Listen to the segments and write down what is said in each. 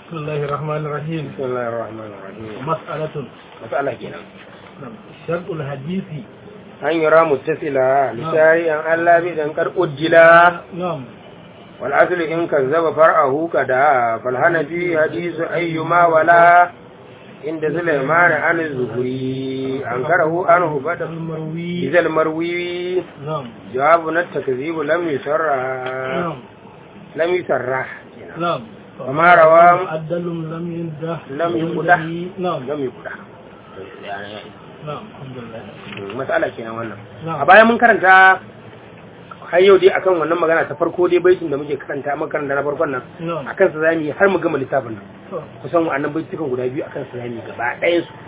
بسم الله الرحمن الرحيم بسم الله الرحمن الرحيم مسألة مسألة kenan نعم. شرط الحديث an yura muttasila misali an Allah bi dan kar ujjila نعم wal aslu in kazzaba far'ahu kada fal hanafi hadisu ayyuma wala inda sulaiman an zuhuri an karahu anhu bada المروي bizal marwi نعم jawabu na takzibu lam yusarra نعم lam yusarra نعم وما روى معدل لم ينده لم يقدح. نعم lam yukuda نعم الحمد لله mas'ala kenan wannan نعم a baya mun karanta har yau dai akan wannan magana ta farko dai baitin da muke karanta makaranta na farkon nan نعم akan sa zamu yi har mu gama littafin nan to, kusan wa'annan baitukan guda biyu akan sa zamu yi gaba ɗayan su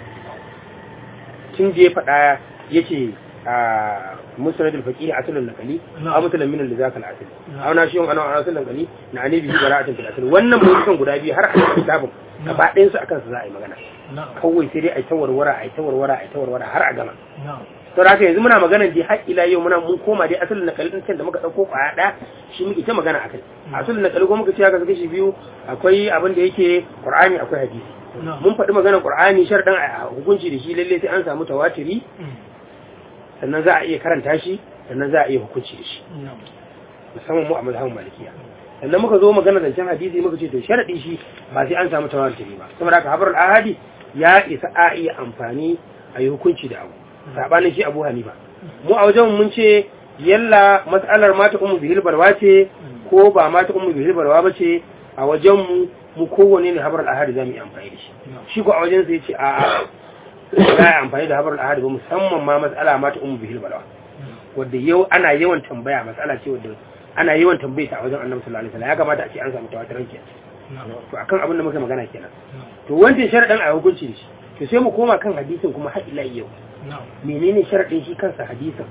tun da ya faɗa yace a musnad al-faqih asalun nakali Na'am. a mutulan min al-zakal asali Na'am. aw na shi ana asalun nakali na anabi bi bara'atin fil asali wannan baitukan guda biyu har a littafin gaba ɗayan su akan sa za a yi magana نعم kawai sai dai a yi ta warwara a yi ta warwara a yi ta warwara har a gama نعم to da haka yanzu muna magana dai har ila yau muna mun koma dai asalin nakali din can da muka dauko kwaya ɗaya shi muke ta magana akai asalin nakali ko muka ce haka kashi biyu akwai abin da yake qur'ani akwai hadisi نعم mun faɗi maganar qur'ani sharɗan a hukunci da shi lalle sai an samu tawatiri sannan za a iya karanta shi sannan za a iya hukunci da shi نعم musamman mu a mazhabin malikiya sannan muka zo magana zancen hadisi muka ce to sharadi shi ba sai an samu tawatiri ba saboda haka habarul ahadi ya isa a iya amfani a yi hukunci da abu sabanin shi abu hanifa mu a wajen mun ce yalla matsalar mata ummu bihil balwa ce ko ba mata ummu bihil balwa ba ce a wajen mu mu kowane ne habarul ahadi zamu yi amfani da shi نعم shi ko a wajen sai ce a a za a yi amfani da habarul ahadi ba musamman ma matsala mata ummu bihil balwa wadda yau ana yawan tambaya matsala ce wadda ana yawan tambaye ta a wajen annabi sallallahu alaihi wasallam ya kamata a ce an samu tawatiran kenan نعم to akan abin da muka magana kenan نعم to wancan sharadin a hukunci shi to sai mu koma kan hadisin kuma har ila yau نعم menene sharadin shi kansa hadisin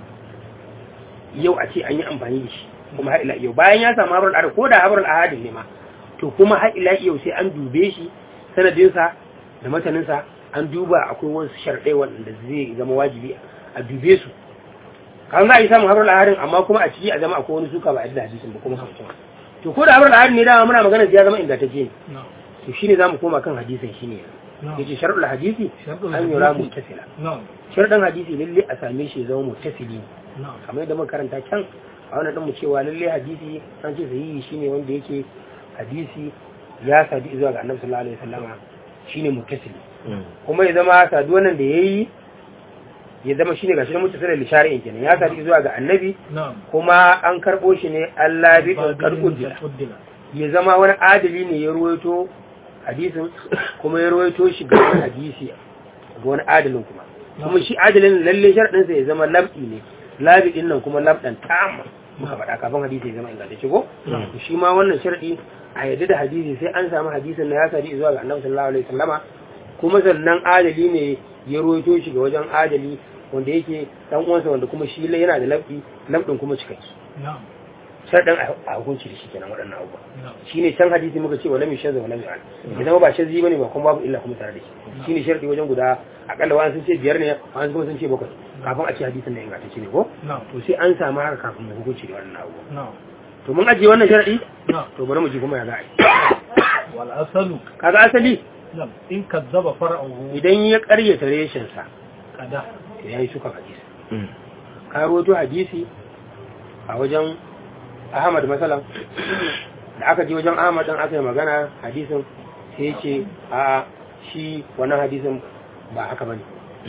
yau a ce an yi amfani da shi kuma har ila yau bayan ya samu habrul ahad ko da habrul ahad ne ma to kuma har ila yau sai an dube shi sanadinsa da mataninsa an duba akwai wasu sharadai wanda zai zama wajibi a dube su kan za a yi samun habrul ahadin amma kuma a ciki a zama akwai wani suka ba a da hadisin ba kuma kamcin to ko da habrul ahad ne dama muna magana ya zama ingantacce ne نعم to shine zamu koma kan hadisin shine نعم yace shar'ul hadisi شرط an yura الحديث muttasila نعم sharɗin hadisi lalle a same shi ya zama muttasili ne نعم kamar yadda muka karanta can a wannan din mu cewa lalle hadisi an ce sahihi shine wanda yake hadisi ya sadi zuwa ga annabi sallallahu alaihi wasallama shine muttasili kuma ya zama saduwan nan da yayi ya zama shine gashi na muttasili li shari'in kenan ya sadi zuwa ga annabi نعم kuma an karbo shi ne Allah bi karkudila قدل ya zama wani adali ne ya ruwaito hadisin kuma ya ruwaito shi ga wani hadisi ga wani adalin kuma kuma shi adalin lalle sharɗinsa ya zama labdi ne labi din nan kuma labdan tamma muka faɗa kafin hadisi ya zama ingantacce ko to shi ma wannan sharɗi a yadda da hadisi sai an samu hadisin na ya sadi zuwa ga annabi sallallahu alaihi wasallama kuma sannan adali ne ya ruwaito shi ga wajen adali wanda yake dan uwansa wanda kuma shi yana da labdi labdin kuma cikakke نعم sharɗin a hukunci da shi kenan waɗannan abubuwa نعم shine can hadisi muka ce wala mi shazza wala mi an idan ba shazzi bane ba kuma babu illa kuma tare da shi shine sharadi wajen guda akalla wani sun ce biyar ne wani kuma sun ce bakwai kafin a ce hadisin da ingantacce ne ko نعم to sai an samu haka kafin mu hukunci da wannan abubuwa نعم to mun ajiye wannan sharadi نعم to bari mu ji kuma ya za a yi والأصل kaga asali نعم إن كذب فرعه idan ya karyata reshen sa كذا to yayi suka hadisi ka rawaito hadisi a wajen Ahmad masalan da aka je wajen Ahmad dan aka yi magana hadisin sai ya ce a shi wannan hadisin ba haka bane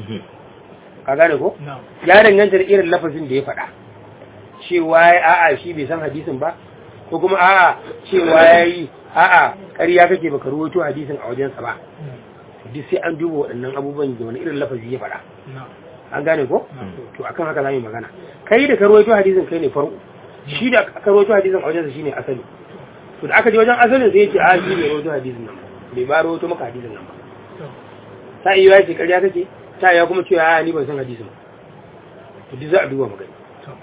ka gane ko نعم ya danganta da irin lafazin da ya faɗa cewa ya a'a shi bai san hadisin ba ko kuma a'a cewa ya yi a'a ƙarya kake baka ruwaito hadisin a wajensa ba duk sai an duba waɗannan abubuwan da wani irin lafazi ya faɗa نعم an gane ko نعم to akan haka zamu yi magana kai da ka ruwaito hadisin kai ne farko shi da ka ruwaito hadisin a wajensa shine asali to da aka je wajen asalin sai ya ce a shi ne ruwaito hadisin nan ba bai ba ruwaito maka hadisin nan ba ta iya ya ce ƙarya kake ta iya kuma cewa a ni ban san hadisin ba to duk za a duba magana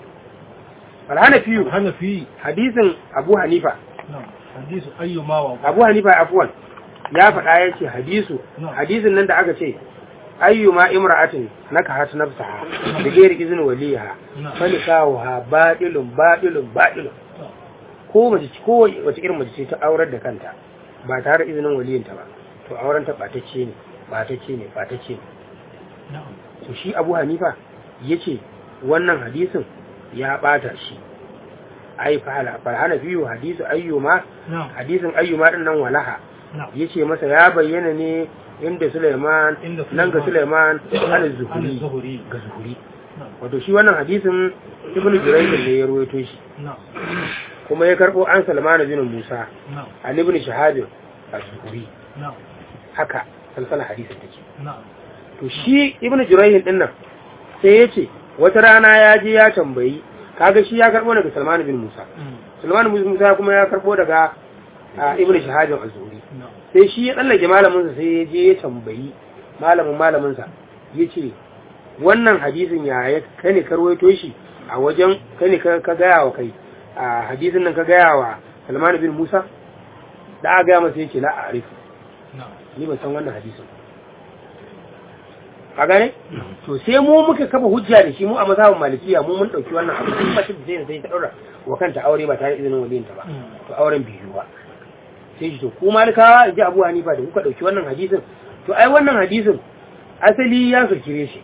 alhana fiyu الحنفي hadisin abu hanifa نعم حديث أيما وقع abu hanifa afuwan ya faɗa ya ce hadisu Na'am. hadisin nan da aka ce ayyuma imra'atin nakahat nafsaha da gairi izinin waliha Na'am. falikaha batilun batilun batilun ko mace ko wace irin mace ce ta aurar da kanta ba tare da izinin waliyinta ba to auren ta ɓatacce ne ɓatacce ne ɓatacce ne na'am to shi abu hanifa ya ce wannan hadisin ya ɓata shi ai fa'ala farhana biyu hadisu ayyuma na'am hadisin ayyuma din nan walaha na'am ya ce masa ya bayyana ne inda suleiman Inda nan ga suleiman ana An zuhuri zuhuri ga zuhuri na'am wato shi wannan hadisin ibnu jurayj ne ya ruwaito shi na'am kuma ya karbo an salman bin musa na'am an ibn shahab az-zuhri na'am haka salsala hadisin take na'am to shi ibnu jurayh din nan sai ya ce wata rana ya je ya tambayi kaga shi ya karbo daga salman bin musa Mm. salman bin musa kuma ya karbo daga ah, ibn shahab az-zuhri na'am sai shi ya tsallake malaminsa sai ya je ya tambayi malamin malaminsa ya ce wannan hadisin ya ya kai ne karwaito shi a wajen kai ne ka ka gaya wa kai a hadisin nan ka gaya wa salman bin musa da aka gaya masa ya ce la a arifu na'am ni ban san wannan hadisin a gane to sai mu muka kafa hujja da shi mu a mazhabin malikiya mu mun dauki wannan abu sun mace da zai sai ta daura wa kanta aure ba tare da izinin waliyinta ba Mm. to auren biyu ba sai shi to ku malikawa in ji abu hanifa da kuka dauki wannan hadisin to ai wannan hadisin asali ya sokire shi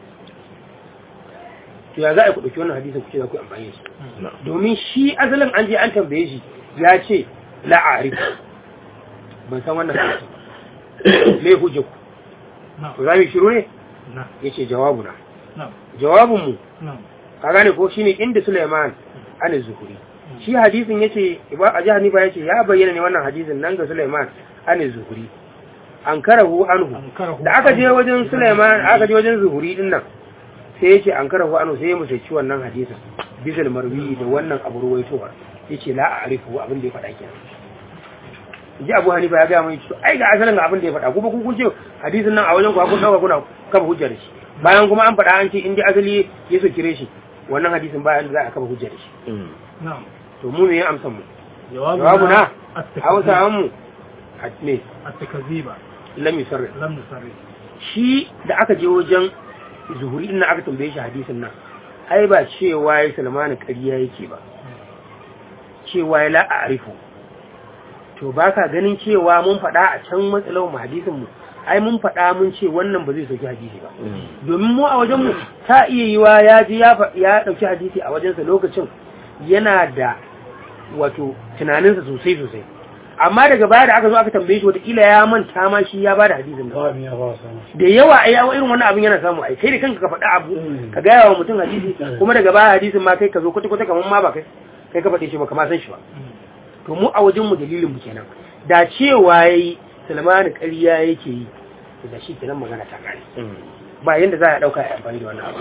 to ya za a ku dauki wannan hadisin ku ce za ku yi amfani da shi Mm. domin shi asalin an je an tambaye shi ya ce la'arif ban san wannan hadisin ba me hujja ku na'am to za mu yi shiru ne na'am ya ce jawabuna na'am jawabinmu na'am ka gane ko shine inda Sulaiman an zuhuri shi hadisin yace ba a jihar Nifa yace ya bayyana ne wannan hadisin nan ga Sulaiman an zuhuri an karahu anhu Ankarahu da aka je anhu. wajen Sulaiman aka je wajen zuhuri din nan sai yace an karahu anhu sai ya musaici wannan hadisin bisal marwi da wannan abu ruwaitowa yace la a'rifu abin da ya faɗa kenan ji Abu Hanifa ya ga mai to ai ga asalin ga abin da ya faɗa kuma kun kun ce hadisin nan a wajen ku kun dauka kuna kafa hujja da shi bayan kuma an faɗa an ce in dai asali ya so kire shi wannan hadisin bayan da za a kafa hujja da shi na'am to mu ne ya amsa mu jawabuna jawabuna at-takzib hausa mu a ne at-takziba lam yusarri lam nusarri shi da aka je wajen zuhuri din nan aka tambaye shi hadisin nan ai ba cewa ya salmanu ƙarya yake ba cewa ya la'arifu to ba ka ganin cewa mun faɗa a can matsalar mu hadisin mu ai mun faɗa mun ce wannan ba zai sauki hadisi ba domin mu a wajen mu ta iya yiwa ya ji ya fa- ya ɗauki hadisi a wajensa lokacin yana da wato tunaninsa sosai sosai amma daga baya da aka zo aka tambaye shi wataƙila ya manta ma shi ya bada hadisin nan ba ya ba samu da yawa ai yawa irin wannan abin yana samu ai kai da kanka ka faɗa abu Mm. ka gaya wa mutum hadisi kuma daga baya hadisin ma kai ka zo kwata kwata kamar ma ba kai kai ka faɗe shi ba kama san shi ba to mu a wajen mu dalilin mu kenan da cewa yayi Salmanu ƙarya yake yi to da shi kenan magana ta kare ba yanda za a dauka ya amfani da wannan abu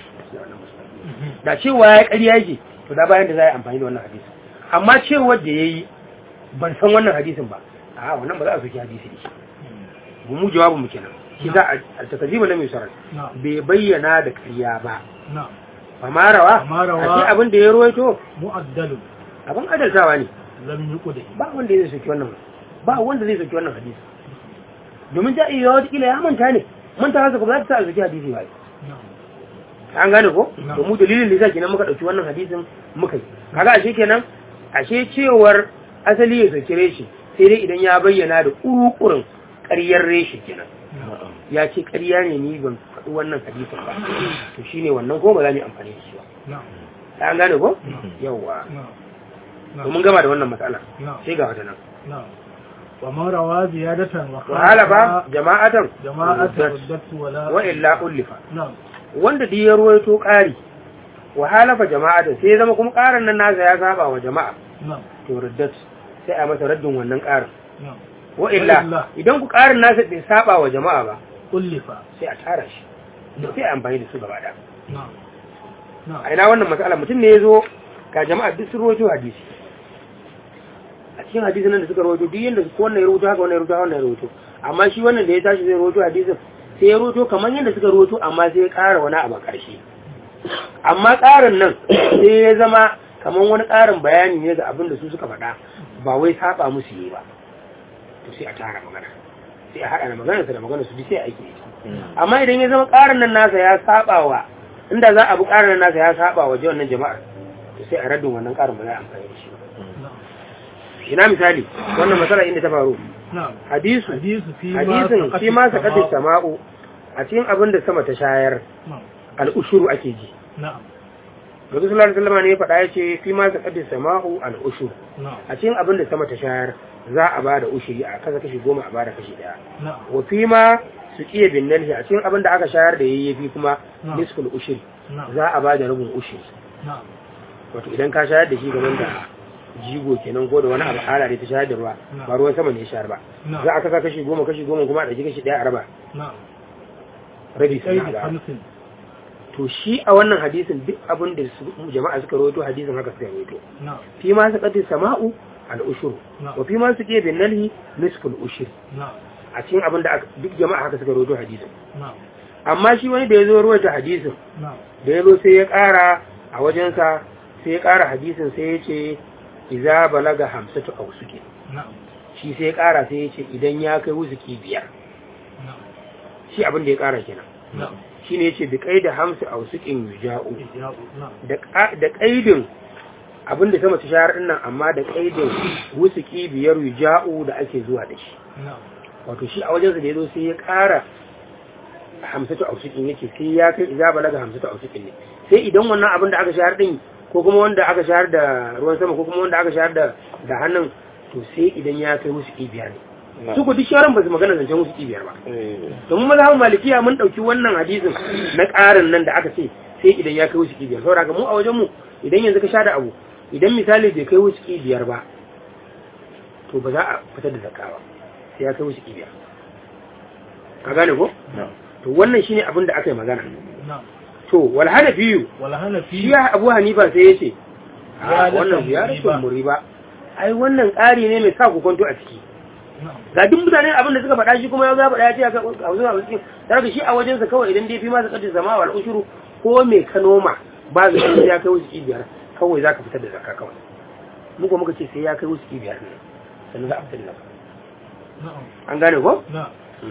da cewa ya ƙarya yake to da bayan da za a yi amfani da wannan hadisi amma cewa da yayi ban san wannan hadisin ba a wannan ba za a soki hadisi da shi mu mu jawabin mu kenan shi za a takazimu lam yusar na'am bai bayyana da ƙarya ba na'am amma rawa Amma rawa- a ce abin da ya ruwaito mu'addalun abin adaltawa ne lam yuqdi ba wanda zai soki wannan ba wanda zai soki wannan hadisi domin ta iya wata kila ya manta ne manta haka ba za ta sa a soki hadisi ba na'am an gane ko Na'am. to mu dalilin da yasa kenan muka dauki wannan hadisin muka yi kaga ashe kenan ashe cewar asali ya soki reshi sai dai idan ya bayyana da kurukurin ƙaryar reshi kenan ya ce ƙarya ne ni ban faɗi wannan hadisin ba to shine wannan ko ba za mu yi amfani da shi ba na'am an gane ko Na'am. yawa na'am to mun gama da wannan matsala na'am sai ga wata nan na'am wa man rawa ziyadatan wa wahala ba jama'atan jama'atan ruddatu wala wa illa ullifa na'am wanda duk ya ruwaito ƙari wa halafa jama'atan sai ya zama kuma ƙarin nan nasa ya saba wa jama'a na'am to raddat sai a masa raddin wannan ƙarin na'am wa illa. illa idan ku ƙarin nasa bai saba wa jama'a ba ullifa sai a tara shi sai a amfani da su gaba ɗaya na'am na'am a ina wannan matsala mutum ne ya zo ga jama'a duk sun rawaito hadisi a cikin hadisin nan da suka rawaito duk yanda ko wannan ya rawaito haka wannan ya rawaito haka wannan ya rawaito amma shi wannan da ya tashi zai rawaito hadisin sai ya rawaito kamar yadda suka rawaito amma sai ya ƙara wani abu a ƙarshe amma ƙarin nan sai ya zama kamar wani ƙarin bayani ne ga abin da su suka faɗa ba wai saba musu yi ba to sai a tara magana sai a haɗa da maganarsa da maganarsu duk sai a aiki da ita amma idan ya zama ƙarin nan nasa ya saba wa inda za a bi ƙarin nan nasa ya saba wa wannan jama'ar to sai a raddin wannan ƙarin ba za a amfani da shi ba na'am ina misali wannan matsala inda ta faru na'am hadisu hadisu fi hadisin fi ma saqati sama'u a cikin abin da sama ta shayar na'am al'ushuru ake ji na'am Nabi sallallahu alaihi wasallam ne ya faɗa yace fi ma saqati sama'u al'ushur na'am a cikin abin da sama ta shayar za a bada ushuri a kasa kashi goma a bada kashi daya na'am wa fi ma su kiye bin nalhi a cikin abin da aka shayar da yayyafi kuma Na'am. nisful ushuri na'am za a bada rubun ushuri na'am wato idan ka shayar da shi gaban da jigo kenan ko da wani abu hala da ta shayar da ruwa Na'am. ba ruwan sama ne ya shayar ba Na'am. za a kasa kashi goma kashi goma kuma a ɗauki kashi ɗaya a raba na'am rabi sai sun da haɗa hamsin to shi a wannan hadisin duk abin da su jama'a suka rawaito hadisin haka suka rawaito na'am fi ma su qati sama'u al ushur Na'am. wa fi ma su ke bin nalhi nisful ushur na'am a cikin abin da aka- duk jama'a haka suka rawaito hadisin na'am amma shi wani da ya zo rawaita hadisin na'am da ya zo sai ya ƙara a wajensa sai ya ƙara hadisin sai ya ce iza balaga hamsatu ausuki na'am shi sai ya ƙara sai ya ce idan ya kai wuzuki biyar na'am shi abin da ya ƙara kenan na'am shi ne ya ce bi kai da hamsu ausukin yuja'u ija'u na'am da ƙa- da ƙaidin abin da sama ta shahar ɗin nan amma da ƙaidin wusuki biyar yuja'u da ake zuwa da shi na'am wato shi a wajensa da ya zo sai ya ƙara hamsatu ausukin yake sai ya kai iza balaga hamsatu ausukin ne sai idan wannan abin da aka shahar ɗin ko kuma wanda aka shahar da ruwan sama ko kuma wanda aka shahar da da hannun to sai idan ya kai wusuki biyar ne su ku duk shawaran ba su magana zancen wusuki biyar ba domin mazhabin malikiya mun dauki wannan hadisin na ƙarin nan da aka ce sai idan ya kai wuski biyar saboda haka mu a wajen mu idan yanzu ka sha da abu idan misali bai kai wuski biyar ba to ba za a fitar da zakka ba sai ya kai wuski biyar ka gane ko to wannan shine abin da aka yi magana na'am to wal hanafiyu wala hana shi fi ya abu hanifa sai ya ce a Ziyaratan wannan ziyaratul muriba. muriba ai wannan ƙari ne mai sa ku kwanto a ciki na'am ga duk mutane abin da suka faɗa shi kuma ya ga faɗa ya ce a zuwa a cikin tare da shi a wajensa kawai idan dai fi ma zakatun zama wal ushuru ko me ka noma ba za ka ya kai wuce biyar kawai za ka fitar da zakka kawai mu kuma muka ce sai ya kai wuce biyar ne sannan za a fitar da zakka na'am an gane ko na'am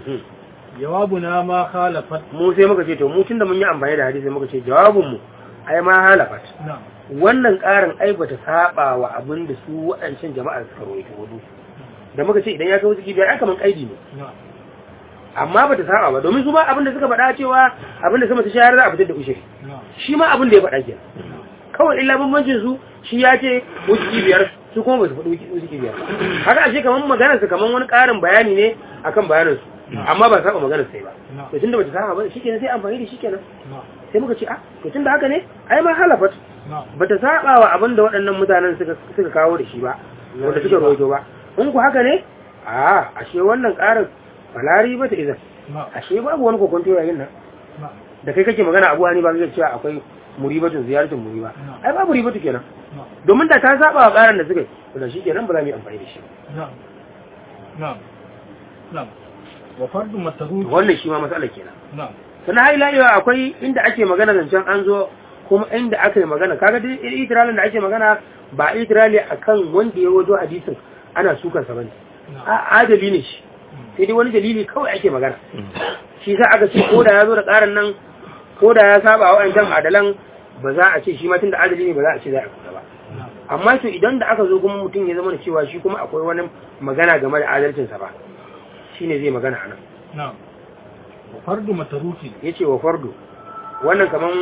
jawabuna ma khalafat mu sai muka ce to mu tunda mun yi amfani da hadisi muka ce jawabin mu ai ma halafat na'am wannan ƙarin ai bata saba wa abin da su waɗancan jama'a suka rawaito wudu da muka ce idan ya kai wuce biyar ai kaman kaidi ne na'am amma bata saba ba domin su ba abin da suka faɗa cewa abin da sama ta shayar za a fitar da ushiri na'am shi ma abin da ya faɗa ke kawai illa bambancin su shi ya ce wuski biyar su kuma ba su faɗi wuski biyar ba. haka ashe kamar maganar su kamar wani ƙarin bayani ne akan bayanin su amma ba saba maganar sai ba na'am to tunda bata saba ba shikenan sai amfani da shikenan na'am sai muka ce ah to tunda haka ne ai ma halafat na'am bata saba wa abin da waɗannan mutanen suka suka kawo da shi ba wanda suka rawaito ba in ku haka ne a ashe wannan ƙarin falari bata izan na'am ashe babu wani kokonto yayin nan na'am da kai kake magana abuwa ne ba kake cewa akwai muribatun ziyaratin muriba No. ai babu ribatu kenan na'am domin da ta saba wa karan da suka yi to da shi kenan ba za mu yi amfani da shi na'am na'am na'am wa fardu mataruki wannan shi ma matsala kenan na'am sannan har ila yau akwai inda ake magana zancen an zo kuma inda aka yi magana kaga dai itiralin da ake magana ba itirali akan wanda ya wajo hadisin ana sukan sa bane na'am a adali ne shi sai dai wani dalili kawai ake magana shi sa aka ce ko da ya zo da karan nan ko da ya saba wa wa'ancan adalan ba za a ce shi ma tunda adali ne ba za a ce za a kusa ba na'am amma to idan da aka zo kuma mutum ya zama da cewa shi kuma akwai wani magana game da adalcinsa ba shine zai magana a nan na'am wa fardu mataruki ya ce wa fardu wannan kaman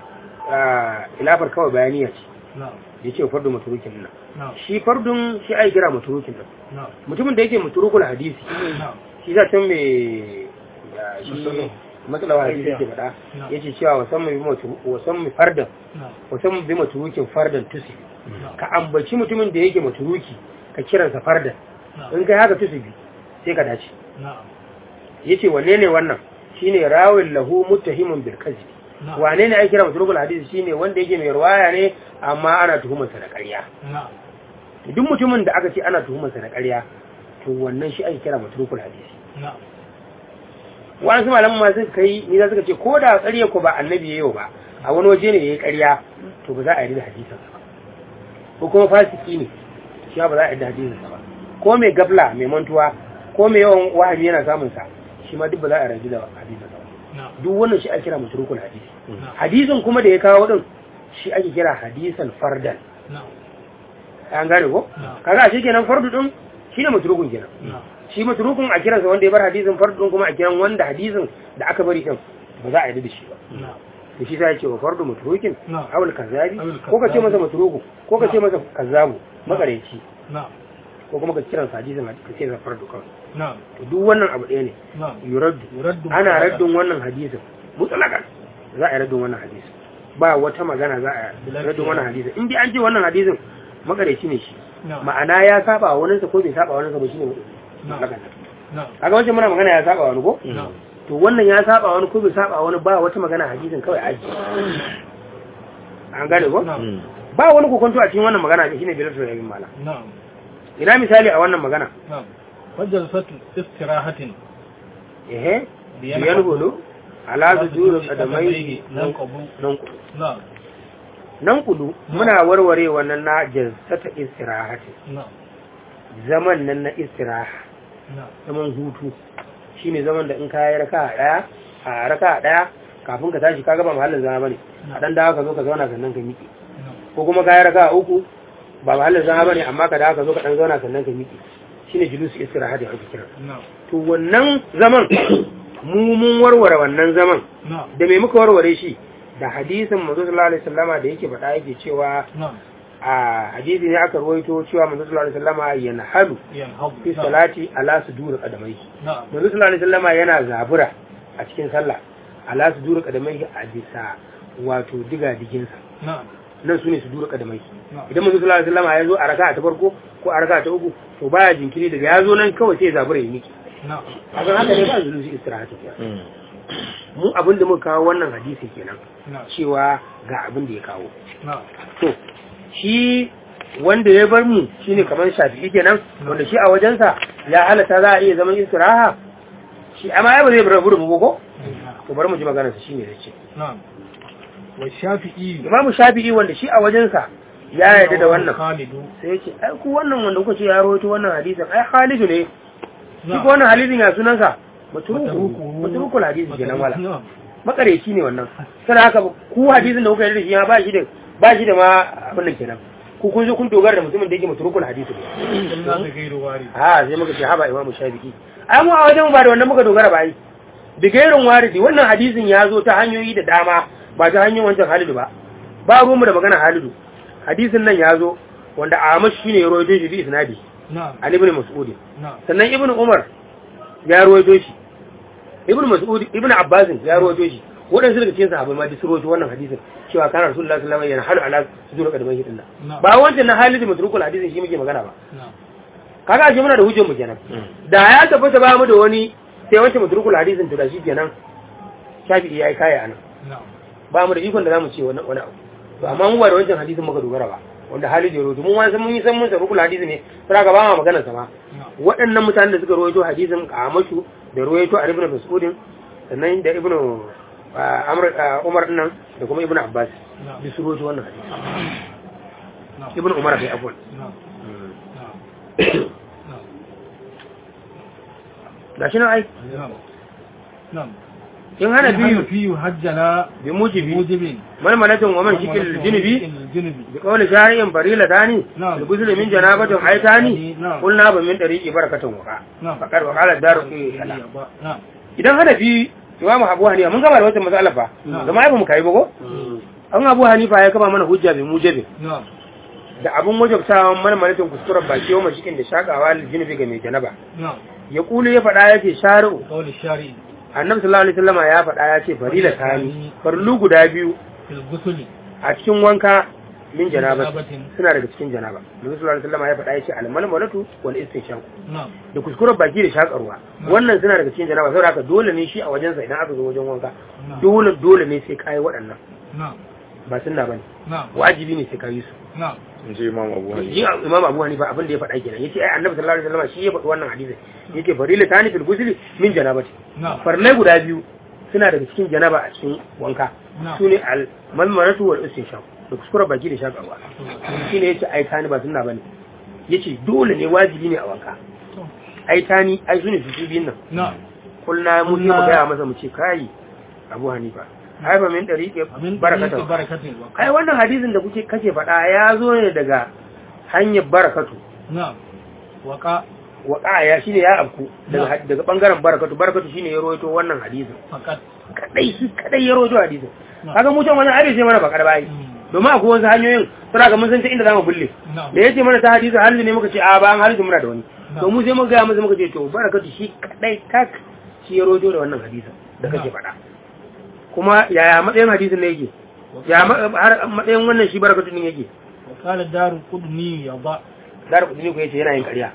ah, ilafar kawai bayaniya ce na'am ya ce wa fardu maturukin nan na'am shi fardun shi ai kira maturukin nan na'am mutumin da yake maturukul hadisi na'am shi za ta mai da shi Musulun. matsalawa hadisi yake faɗa Na'am. ya ce cewa wasan mai bi matu- wasan mai fardan na'am wasan mai bi maturukin fardan tusi na'am ka ambaci mutumin da yake maturuki ka kiransa fardan na'am in kai haka tusubi sai ka dace na'am yace wanne ne wannan shine rawil lahu muttahimun bil kadhib na'am wane ne ake kira mutrukul hadisi shine wanda yake mai ruwaya ne amma ana tuhumar sa da ƙarya na'am to duk mutumin da aka ce ana tuhumar sa da ƙarya to wannan shi ake kira mutrukul hadisi na'am wasu malaman ma suka kai ni za suka ce ko da ƙarya ko ba annabi yayi ba a wani waje ne yayi ƙarya to ba za a yi da hadisin sa ba ko kuma fasiki ne shi ba za a yi da hadisin sa ba ko mai gabla mai mantuwa ko mai yawan wahabi yana samun sa shi ma duk ba za a rayu da hadisin sa ba na'am duk wannan shi ake kira mutrukul hadisi na'am hadisin kuma da ya kawo din shi ake kira hadisan fardan na'am an gane ko Na'am. kaga shi kenan fardu din shine matrukun kenan na'am shi matrukun a kiransa wanda ya bar hadisin fardu din kuma a kiran wanda hadisin da aka bari din ba za a yi da shi ba na'am da shi sai ya ce wa fardu matrukin Na'am. awul kazabi Awul ko ka ce kazzabi. masa matruku ko ka ce masa kazzabu makareci na'am ko kuma ka kiran sa hadisin ka ce sa fardu kawai na'am to duk wannan abu ɗaya ne na'am yuraddu yuraddu ana mutlaqan. raddin wannan hadisin mutlaqan za a yi raddin wannan hadisin ba wata magana za a yi raddin wannan hadisin in dai an ce wannan hadisin makareci ne shi na'am ma'ana ya saba wa wani sa ko bai saba wa wani sa ba shine mutlaqan na'am kaga wancan muna magana ya saba wa wani ko na'am to wannan ya saba wa wani ko bai saba wa wani ba wata magana hadisin kawai aji an gane ko na'am ba wani kokonto a cikin wannan magana shine bilal yayin mala na'am ina misali a wannan magana na'am wajalsatu istirahatin ehe Biyan biyan hulu ala sujuru qadamai nan qabu nan kudu na'am nan kudu muna warware wannan na jalsata istirahati na'am zaman nan na istiraha na'am zaman hutu shine zaman da in ka yi raka daya a raka daya kafin ka tashi kaga ba mahallin zama bane a dan dawo ka zo ka zauna sannan ka miƙe na'am ko kuma ka yi raka uku ba mahallin zama bane amma ka dawo ka zo ka dan zauna sannan ka miƙe shine julusu istirahati ake kira na'am to wannan zaman mu mun warware wannan zaman na'am da me muka warware shi da hadisin manzo sallallahu alaihi wasallama da yake faɗa yake cewa na'am a hadisi ne aka rawaito cewa manzo sallallahu alaihi wasallama yanhalu yanhabu fi salati ala sudur qadamai na'am manzo sallallahu alaihi wasallama yana zabura a cikin sallah ala sudur qadamai a bisa wato diga diginsa na'am nan sune sudur qadamai na'am idan manzo sallallahu alaihi wasallama ya zo a raka'a ta farko ko a raka'a ta uku to baya jinkiri daga ya zo nan kawai sai ya zabura ya miki na'am kaga haka ne ba zulusi istirahatu mu abin da muka kawo wannan hadisi kenan na'am cewa ga abin da ya kawo na'am to shi wanda ya bar mu shine kamar shafi'i kenan wanda shi a wajensa ya halatta za a iya zaman istiraha shi amma ya ba zai bar gudu ko to bari mu ji maganar sa shine yace na'am wa shafi'i imamu shafi'i wanda shi a wajensa ya yarda da wannan khalidu sai yace ai ku wannan wanda kuka ce ya rawaito wannan hadisin ai Khalidu ne shi na'am ko wannan hadisin ya sunansa matruku Matruku. matrukul hadisi kenan wala na'am makareci ne wannan sai haka ku hadisin da kuka yi da shi ya ba shi da ba shi da ma abin nan kenan ku kun zo kun dogara da mutumin da yake mutrukul hadisi ne illa da gairu wari ha sai muka ce haba imamu shafi'i ai mu a wajen mu ba da wannan muka dogara ba ai bigairin waridi wannan hadisin ya zo ta hanyoyi da dama ba ta hanyar wancan halidu ba ba ruwanmu da magana halidu hadisin nan ya zo wanda Ahmad shine ya rawaito shi bi isnadi na'am an ibn mas'ud na'am sannan ibn umar ya rawaito shi ibn mas'ud ibn abbas ya rawaito shi waɗansu daga cikin sahabbai ma duk sun rawaito wannan hadisin cewa kana rasulullahi sallallahu alaihi wasallam yana halu ala sujud qadamai dinna Na'am. ba wancan na halidu matrukul hadisin shi muke magana ba na'am kaga ashe muna da hujjar mu kenan da ya tabbata ba mu da wani sai wancan matrukul hadisin to da shi kenan shafi'i yayi kaya anan na'am ba mu da ikon da zamu ce wani wani abu to amma mu ba da wancan hadisin muka dogara ba wanda Halid ya rawaito mun wani san mun yi san mun san rukul hadisi ne sai ka ba ma maganar sa ma na'am waɗannan mutanen da suka rawaito hadisin Amashu da rawaito a Ibn Mas'ud sannan da Ibn ah, Amr ah, Umar nan da kuma Ibn Abbas na'am duk su rawaito wannan hadisi na'am Ibn Umar bai afwan na'am na'am na'am gashi nan ai na'am na'am in hana biyu fiyu hajjana bi mujibi mujibin malmalatin wa man shikil junubi junubi بقول شارع فريلة تاني نعم. الغسل من جنابة حيتاني نعم. قلنا من طريق بركة وقع نعم. فقال وقال الدار في na'am idan hana fi imamu abu hanifa mun gaba da wata matsala fa Na'am. zama ai ba mu kai ba ko an abu hanifa ya kaba mana hujja bi mujabi na'am da abun wajabtawa mana malatin kuskuren baki wa mashikin da shakawa lijinubi ga mai janaba na'am ya kulu ya faɗa ya ce shari'u qawli shari'i annabi sallallahu alaihi wasallama ya faɗa ya ce farila tani farlu guda biyu fil ghusli a cikin wanka min janaba janabatin. suna daga cikin janaba annabi sallallahu alaihi wasallama ya faɗa ya ce almalmalatu wal istinshaq na'am da kuskuren baki da shakarwa wannan suna daga cikin janaba saboda haka dole ne shi a wajensa idan aka zo wajen wanka na'am dole dole ne sai kai waɗannan na'am ba sunna bane na'am wajibi ne sai kai su na'am in ji imam abu hanifa yi imam abu hanifa abin da ya faɗa kenan yace ai annabi sallallahu alaihi wasallam shi ya faɗi wannan hadisi yace farila tani fil ghusli min janabati na'am farlai guda biyu suna daga cikin janaba a cikin wanka Na'am. sune al malmaratu wal istinshaq da kuskure baki da shakarwa shine yace ai tani ba sunna bane yace dole ne wajibi ne a wanka to ai tani ai sune su biyun nan na'am kulna mu sai mu Kulna- gaya masa mu ce kai abu hanifa ai ba min dariqe amin barakatan barakatin wa ai wannan hadisin da kuke kake faɗa ya zo ne daga hanyar barakatu na'am waka waqa ya shine ya abku daga daga bangaren barakatu barakatu shine ya rawaito wannan hadisin fakat kadai shi kadai ya rawaito hadisin na'am kaga mu can wannan hadisi mana bakar bai Mm. domin akwai wasu hanyoyin suna ga mun san ta inda zamu bulle na'am da yace mana ta hadisi halin ne muka ce a ba an halin muna da wani Na'am. to mu sai muka ga masa muka ce to barakatu shi kadai tak shi ya rojo da wannan hadisin da kake faɗa kuma yaya matsayin hadisin ne yake ya ma- har matsayin wannan shi barakatu din yake wakala darul qudni ya ba dar kudi ko yace yana yin ƙarya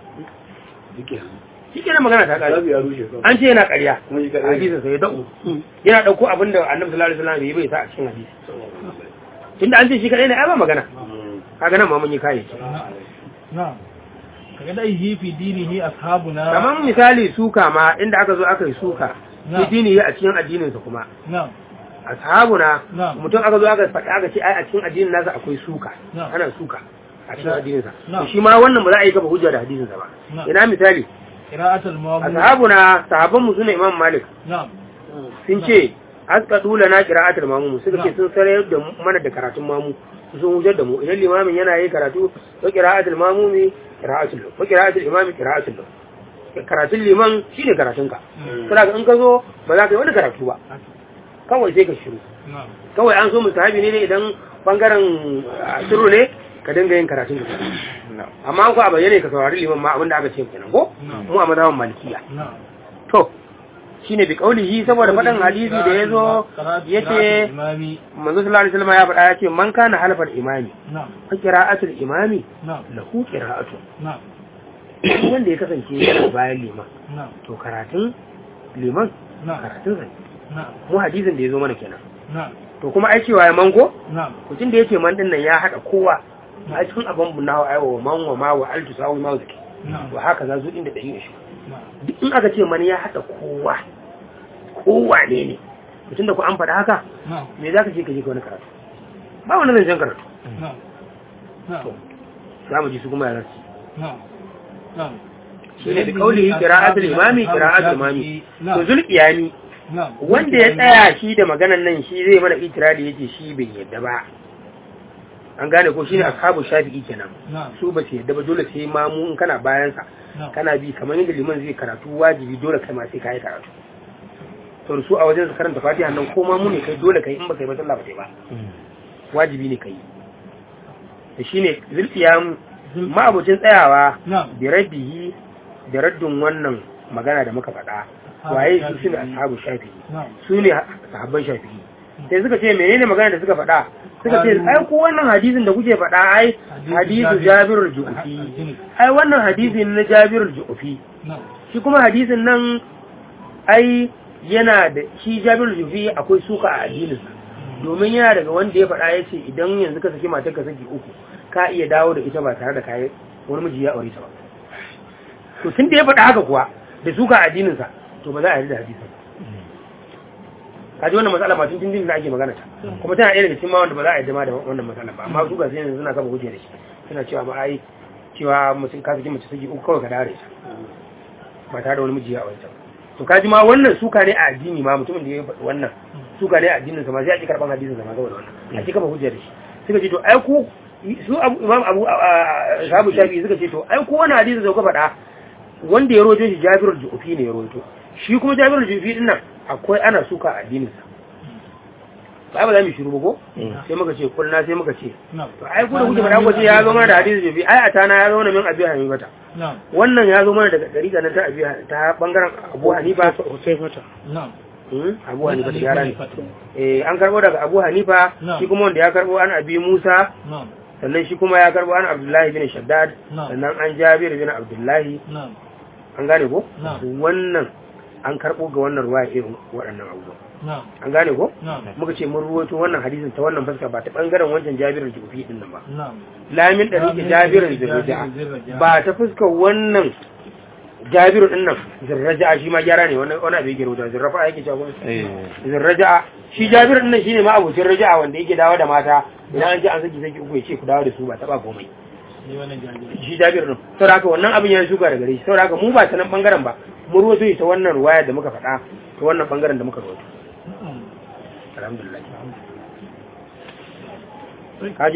shi kenan magana ta ƙarya ya rushe kawai. an ce yana ƙarya Kuma shi ƙarya. hadisin sai ya da'u yana dauko abin da annabi sallallahu alaihi wasallam bai bai sa a cikin hadisi tunda an ce shi kadai ne ai ba magana Mm. kaga nan ma mun yi kai na'am kaga dai hi fi dinihi ashabuna kamar misali suka ma inda aka zo aka yi suka Na'am. shi dini a cikin addininsa kuma na'am ashabuna Na'am. mutum aka zo aka faɗi aka ce ai a cikin addinin nasa akwai suka Na'am. ana suka a cikin Na'am. addininsa Na'am. to shi ma wannan ba za a yi kafa hujja da hadisinsa ba Na'am. ina misali qira'atul mawdu ashabuna sahabban mu sune imam malik na'am sun ce asqadu lana qira'atul mamu suka ce Na'am. sun sarayar da mu- mana da karatun mamu sun wujar da mu idan limamin yana yi karatu wa qira'atul mamumi qira'atul lahu wa qira'atul imami qira'atul lahu karatun liman shine karatun ka Mm. saboda in ka zo ba za ka yi wani karatu ba kawai sai ka shiru na'am kawai an so musahabi ne ne idan bangaren ah, shiru ne ka dinga yin karatun ka amma an ko a bayyane ka saurari liman ma abinda aka ce kenan ko Na'am. mu a mazhaban malikiya na'am to shine bi kaulihi saboda faɗan hadisi da ya zo yace imami manzo sallallahu alaihi wasallam ya faɗa ya ce man kana halfar imami na'am fa qira'atul imami na'am lahu qira'atu na'am Duk wanda ya kasance yana bayan liman na'am to karatun liman na'am karatun sa ne. na'am mu hadisin da ya zo mana kenan na'am to kuma ai cewa ya manko na'am mutum da yake man din nan ya haɗa kowa a cikin abin bunawa aiwa wa man wa ma wa altu sawi ma zaki na'am to haka za su inda ɗari da shi na'am duk in aka ce man ya haɗa kowa kowa ne ne mutum da ku an faɗa haka na'am me za ka ce ka je ka wani karatu ba wani zancen karatu na'am na'am za mu ji su kuma yaran na'am na'am shi ne da kauli qira'atul imami qira'atul imami to na'am zulqiyani na'am wanda ya tsaya shi da maganan nan shi zai mana itirali yace shi bai yadda ba an gane ko shine ashabu shafi'i kenan na'am su ba su yadda ba dole sai ma mu in kana bayan sa na'am kana bi kamar yadda liman zai karatu wajibi dole kai ma sai kai karatu to su a wajen su karanta fatiha nan ko ma mu ne kai dole kai in ba kai ba sallah ba kai ba wajibi ne kai da shine zulfiyan ma'abucin tsayawa na'am bi rabbihi da raddin wannan magana da muka faɗa waye su shine ashabu shafi'i na'am su ne sahabban shafi'i sai suka ce menene magana da suka faɗa suka ce ai ko wannan hadisin da kuke faɗa ai hadisu jabirul ju'fi ai wannan hadisi ne na jabirul ju'fi na'am shi kuma hadisin nan ai yana da shi jabirul ju'fi akwai suka a addininsa domin yana daga wanda ya faɗa ya ce idan yanzu ka saki matar ka saki uku ka iya dawo da ita ba tare da kayan wani miji ya aure ta ba to tun da ya faɗa haka kuwa da suka a addininsa to ba za a yi da hadisin ka ji wannan matsala ma tun tun da ake magana ta kuma tana ɗaya daga cikin ma wanda ba za a yi ma da wannan matsala ba amma su ga sai yanzu suna kafa hujja da shi suna cewa ma ai cewa mutum ka saki mace saki uku kawai ka dare ta ba tare da wani miji ya aure ta ba to ka ji ma wannan suka ne a addini ma mutumin da ya faɗi wannan suka ne a addinin sa ma sai a ki karban hadisin sa ma saboda wannan a ki kafa hujja da shi suka ce to ai ku su abu imam abu sahabu shafi suka ce to ai ku wannan hadisi da kuka faɗa wanda ya rojo shi jabirul ju'fi ne ya rojo shi kuma jabirul ju'fi din nan akwai ana suka a addinin sa ba ba za mu shiru ba ko sai muka ce kulna sai muka ce na'am to ai ku da kuke faɗa ko ce ya zo mana da hadisi ju'fi ai a tana ya zo mana min abi hanifata na'am wannan ya zo mana daga dariƙa nan ta abi ta bangaren abu hanifa na'am Hmm, abu hanifa da yara ne eh an karbo daga abu hanifa Na'am. shi kuma wanda ya karbo an abi musa na'am sannan shi kuma ya karbo an abdullahi bin shaddad Na'am. sannan an jabir bin abdullahi na'am an gane ko Na'am. wannan an karbo ga wannan ruwa irin waɗannan abubuwa na'am an gane ko na'am muka ce mun ruwaito wannan hadisin ta wannan fuska ba ta bangaren wancan jabirin jufi din nan ba na'am lamin da rike jabirin zirraja ba ta fuskar wannan jabiru din nan zirraja shi ma gyara ne wannan wani abu yake rubuta zirrafa yake cewa kuma zirraja shi jabiru din nan shine ma abocin raja'a wanda yake dawo da mata idan an ji an saki saki uku ya ce ku dawo da su ba taba komai ni wannan jami'i shi jabiru din saboda haka wannan abin ya shuka da gare shi saboda haka mu ba ta nan bangaren ba mu ruwato ta wannan ruwaya da muka faɗa ta wannan bangaren da muka ruwato alhamdulillah Kaji